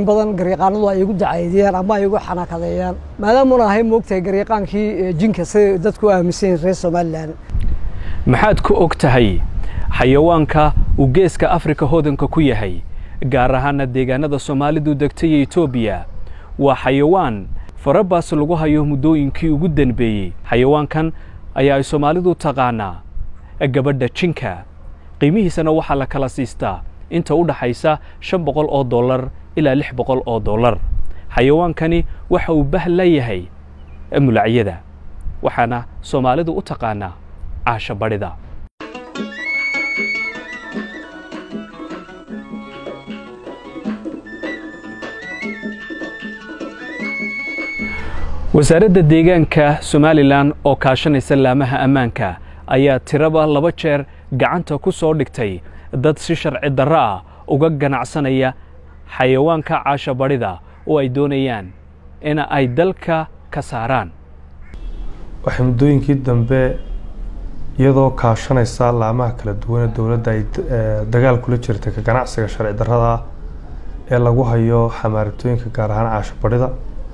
in badan garyaqaanadu ay igu dacaydiyaan ama ay igu xanaakadeeyaan maadaamuna ahay moogtahay garyaqaankii jinka siday dadku u aaminsan yihin reer somalilan maxaad ku og tahay xayawaanka uu geeska afrika hodanka ku yahay gaar ahaana deegaanada soomaalidu degtay iyo etoobiya waa xayawaan farabaas lagu hayo muddooyinkii ugu danbeeyey xayawaankan ayaa ay soomaalidu taqaanaa gabadha jinka qiimihiisana waxaa la kala siistaa inta u dhaxaysa shan boqol oo dollar ilaa lix boqol oo dollar xayawaankani waxa uu bah la yahay mulacyada waxaana soomaalidu u taqaanaa caasha badhida wasaaradda deegaanka somalilan oo kaashanaysa laamaha ammaanka ayaa tiraba laba jeer gacanta ku soo dhigtay dad si sharci darro ah uga ganacsanaya xayawaanka caasha badhida oo ay doonayaan in ay dalka ka saaraan waxay muddooyinkii dambe iyadoo kaashanaysa laamaha kala duwan ee dowladda ay dagaal kula jirtay ka ganacsiga sharci darrada ee lagu hayo xamaaratooyinka gaar ahaan caasho badhida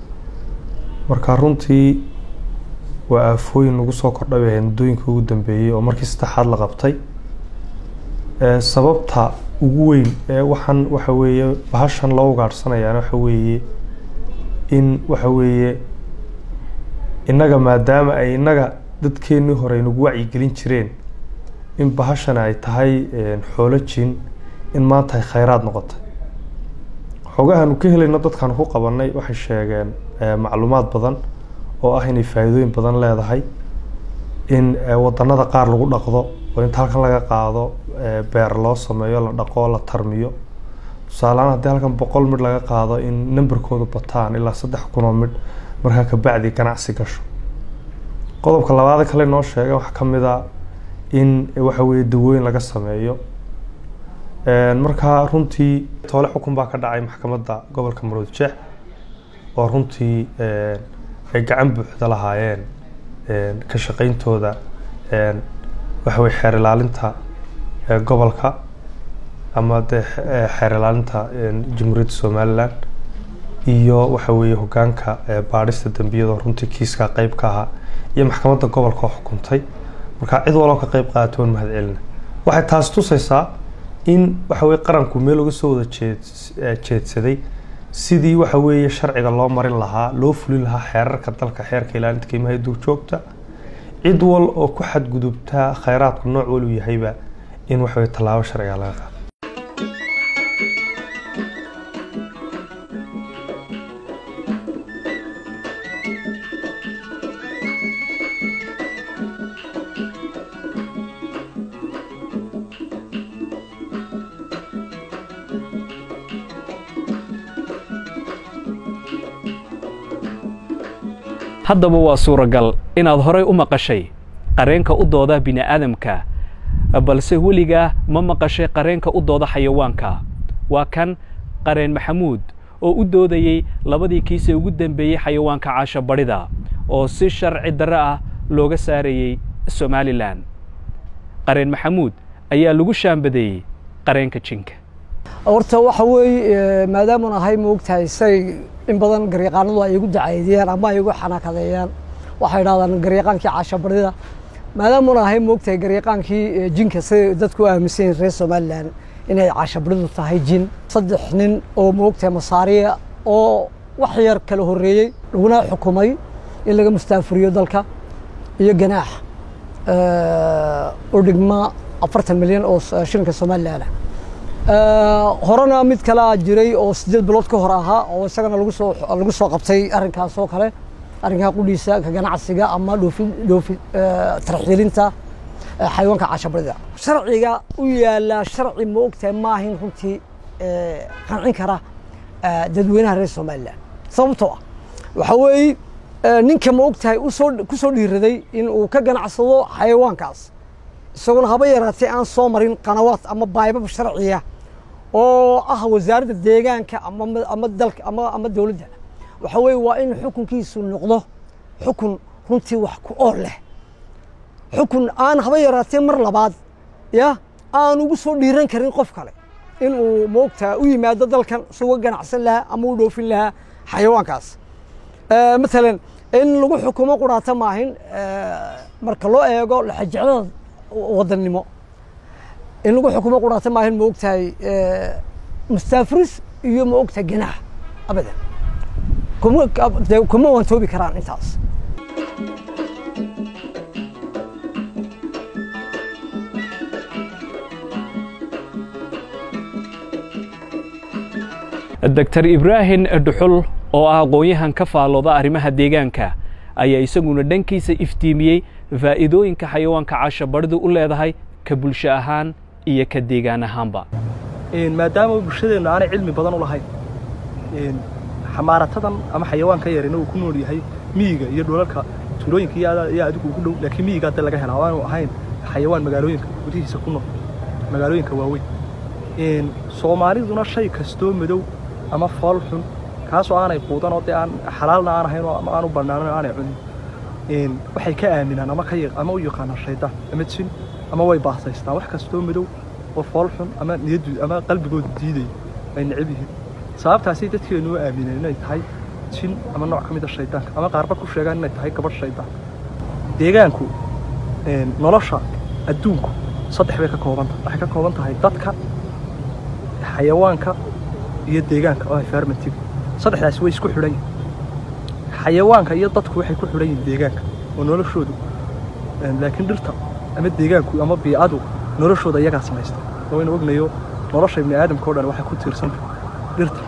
marka runtii waa aafooyin nagu soo kordhay bay ahayd muddooyinkii ugu dambeeyey oo markii saddexaad la qabtay sababta ugu weyn ee waxaan waxa weeye bahashan loo ugaadhsanayaana waxa weeye in waxa weeye innaga maadaama ay innaga dadkeennii hore nagu wacyigelin jireen in bahashan ay tahay xoolo jin in maanta ay khayraad noqotay xoogahaanu ka helayno dadkaanu ku qabanay waxay sheegeen macluumaad badan oo ah inay faa'iidooyin badan leedahay in wadanada qaar lagu dhaqdo oo inta halkan laga qaado beer loo sameeyo la dhaqo la tarmiyo tusaalehaan haddii halkan boqol midh laga qaado in namberkoodu bataan ilaa saddex kun oo midh markaa kabacdi ganacsi gasho qodobka labaad kale noo sheegay waxaa ka mid a in waxa weeye dawooyin laga sameeyo markaa runtii toole xukun baa ka dhacay maxkamadda gobolka maroodi jeex oo runtii ay gacan buuxda lahaayeen ka shaqayntooda waxa weye xeer ilaalinta gobolka ama dee xeer ilaalinta jamhuuriyadda somalilan iyo waxa weeye hogaanka baadhista dembiyada runtii kiiska qeyb ka ahaa iyo maxkamadda gobolka oo xukuntay markaa cid waloo ka qeyb qaatay waan mahad celina waxay taasi tusaysaa in waxa weye qaranku meel uga soo wada jeed jeedsaday sidii waxa weeye sharciga loo marin lahaa loo fulin lahaa xeerarka dalka xeerka ilaalinta qiimaha duurjoogta cid wal oo ku xadgudubtaa khayraadku nooc walu yahayba in waxa weye tallaabo sharciga laga qaado haddaba waa suuragal inaad horay u maqashay qareenka u dooda bini'aadamka balse weligaa ma maqashay qareenka u dooda xayawaanka waa kan qareen maxamuud oo u doodayey labadii kiisee ugu dambeeyey xayawaanka caasha badhida oo si sharci darre ah looga saarayey somalilan qareen maxamuud ayaa lagu shaambadeeyey qareenka jinka horta waxa weeye maadaamun ahay moogtahay say in badan garyaqaanadu ay igu dacaydiyaan ama ay igu xanaakadeeyaan waxay idhahdaan garyaqaankii caasha badhida maadaamuna ahay moogtahay garyaqaankii jinka siday dadku u aaminsan yihin reer somalilan inay caasha badhidu tahay jin saddex nin oo moogtahay masaariya oo wax yar kala horreeyey laguna xukumay in laga mustaafuriyo dalka iyo ganaax u dhigma afartan milyan oo shilinka somalilan horena mid kalea jiray oo sideed bilood ka hor ahaa oo isagana lagu soo lagu soo qabtay arrinkaas oo kale arrinkaa qudhiisa ka ganacsiga ama dhoofin dhoofi tarxiilinta xayawaanka caashabadida sharciga u yaala sharci ma ogtahay maahin runtii qancin kara dadweynaha reer somalilan sababtoo ah waxa weeye ninka ma ogtahay usoo ku soo dhiiraday in uu ka ganacsado xayawaankaas isaguna haba yaraatee aan soo marin qanawaad ama baybab sharciya oo ah wasaaradda deegaanka ama ama dalka ama ama dowladda waxa weeye waa in xukunkiisu noqdo xukun runtii wax ku ool leh xukun aan haba yaraatee mar labaad ya aan ugu soo dhiiran karin qof kale in uu moogtaa u yimaado dalkan suga ganacsan lahaa ama u dhoofin lahaa xayawaankaas matalan in lagu xukumo quraata maahin marka loo eego laxajeclada wadannimo in lagu xukumo quraata maahin ma ogtahay mustaafiris iyo ma ogtahay ganaax abadan kuma dee kuma wantoobi karaan intaas doctor ibraahim dhuxul oo ah aqoon-yahan ka faalooda arrimaha deegaanka ayaa isaguna dhankiisa iftiimiyey faa'iidooyinka xayawaanka caashabadhidu u leedahay ka bulsho ahaan iyo ka deegaan ahaanba maadaama bulshadeennu aanay cilmi badan u lahayn xamaaratadan ama xayawaanka yarina uu ku nool yahay miyiga iyo dhulalka tuulooyinka iyo adigu ugu dhow laakiin miyiga hadda laga helaa waanu ahayn xayawaan magaalooyinka gudihiisa ku nool magaalooyinka waaweyn soomaaliduna shay kastoo madow ama fool xun kaasoo aanay quudan oo dee aan xalaalna aan ahayn oo ama aanu bannaanan aanay cunin waxay ka aaminaan ama ka ama u yaqaanaan shaydaan ama jin ama way baasaystaan wax kastoo madow oo fool xun ama niyaddu ama qalbigoodu diidaya ay necab yihiin sababtaasay dadkeenu u aamineen inay tahay jin ama nooc ka mida shaydaanka ama qaarba ku sheegaan inay tahay gabadh shaydaan deegaanku nolosha adduunku saddex bay ka kooban tahay waxay ka kooban tahay dadka xayawaanka iyo deegaanka oo environmentiga saddexdaasi way isku xidhan yihin xayawaanka iyo dadku waxay ku xidhan yihin deegaanka oo noloshoodu laakiin dhirta ama deegaanku ama biicadu noloshooda iyagaa samaysta oo inu ognayo nolosha ibni aadamka o dhan waxay ku tiirsanta dhirta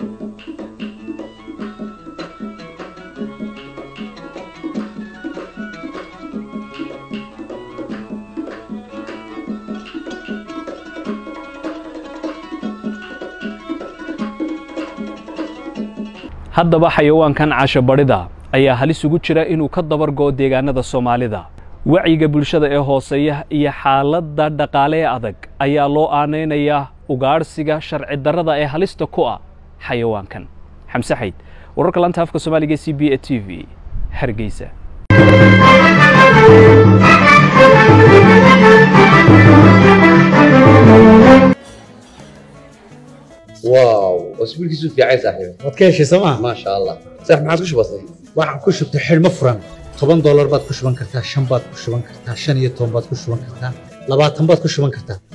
haddaba xayawaankan caashabadhida ayaa halis ugu jira inuu ka dabar go'o deegaanada soomaalida wacyiga bulshada ee hooseeya iyo xaaladda dhaqaale ee adag ayaa loo aanaynayaa ugaadhsiga sharci darrada ee halista ku ah xayawaankan xamse xayd wararka lanta afka soomaaliga c b e t v hargeysa واو اسبوع كيسو في عايز صاحبي waad ka heshay sooma ما شاء الله صح ما عادش بسيط waxaan ku shubtay xidhmo furan toban doolar baad ku shuban kartaa shan baad ku shuban kartaa shan iyo toban baad ku shuban kartaa labaatan baad ku shuban kartaa